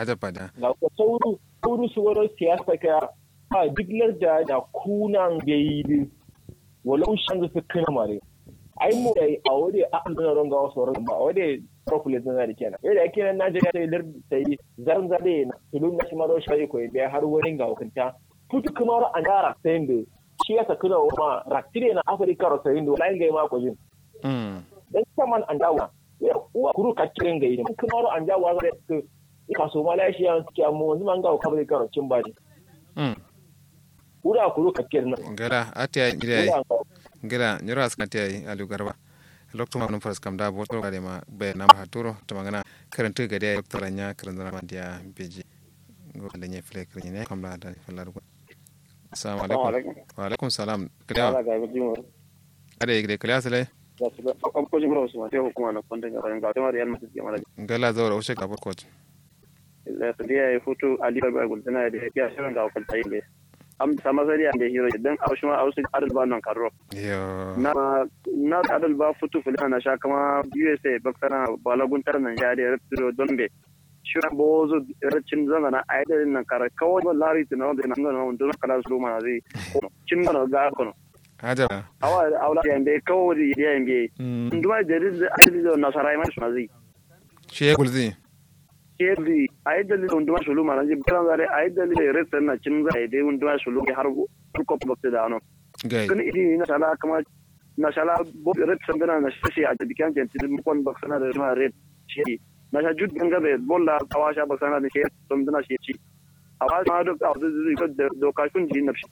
haja pada ga ko sauru sauru su wani siyasa ka a diglar da da kunan gaidi walau shan su kana mare ai mu dai a wuri a an zana ronga wasu ronga ba wuri profile zana da kenan yadda ake nan Najeriya sai lar sai zaran zade na tulun na shimaro shi ko bai har wurin ga hukunta tutu kuma an dara sai inda shi ya sakuna ma raktire na Afirka ro sai inda lain ga ma ko jin mm dan saman an dawo ya uwa kuru kakirin ga idan kuma ro an dawo ga su kaso Malaysia suke mu wanzu man ga Afirka ro cin baji mm ura kuru kakirin nan gala atiya ida ura ga gila nyoro askan tiya alu garba lokto ma num faras kam da bo to gade ma be na ma haturo to magana karanta gade ya doktor nya karanta ma dia beji go da nye fle kare ne kam da da fallar go assalamu alaikum wa alaikum salam kada ala ga jimo ade gade kala sale da su da am ko jimo su ma te hukuma na konta ga ran ga to real madrid ga mala gala zawra ushe ka coach la to dia futu ali ba gul tana da ya shirin ga kon tayi le am sama sari ande hiro dan aushuma ausu adal ba nan karro yo na na adal ba futu fulana na sha kama usa baksana balagun tar nan ya da retro donbe shura bozo racin zama na aidar nan kara kawai ba lari tana da nan nan don kala su ma zai cin na ga kono haja awa awla ya mbe kawai ya mbe mm nduma da rizda aidar da nasara mai su zai she gulzi kedi aidar da nduma shulu ma zai balan zare aidar da resta na cin zai dai nduma shulu har ko bakta da ano gai kan idi na sala kama na sala bo red sambena na shi a dikan jenti mu kon baksana da ma red shi na sha jud ganga be bolla awasha baksana da shi sambena shi ci awa ma do ka da do ka kun ji na shi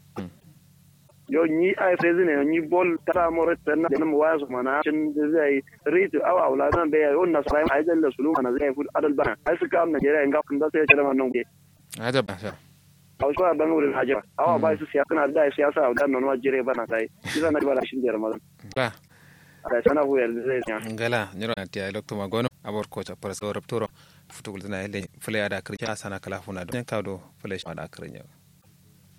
yo ni ai sai zine ni bol tara mo red na da mu waya su mana cin zai ritu awa wala nan be yo na sala ai da sulu mana zai fu adal bana ai suka am Najeriya in ga kun da sai ya man nan ge haja ba sha a wasu ban wurin hajjira awa ba su siyasa na da siyasa a wadannan wani jire bana sai isa na bala shin jere mazan ba da sana hu yarda zai siya ngala nyoro atiya lokto ma gono abor coach paras do rapturo futu gulzina hele fule ada kirja sana kala funa do kawdo fule ma da kirnya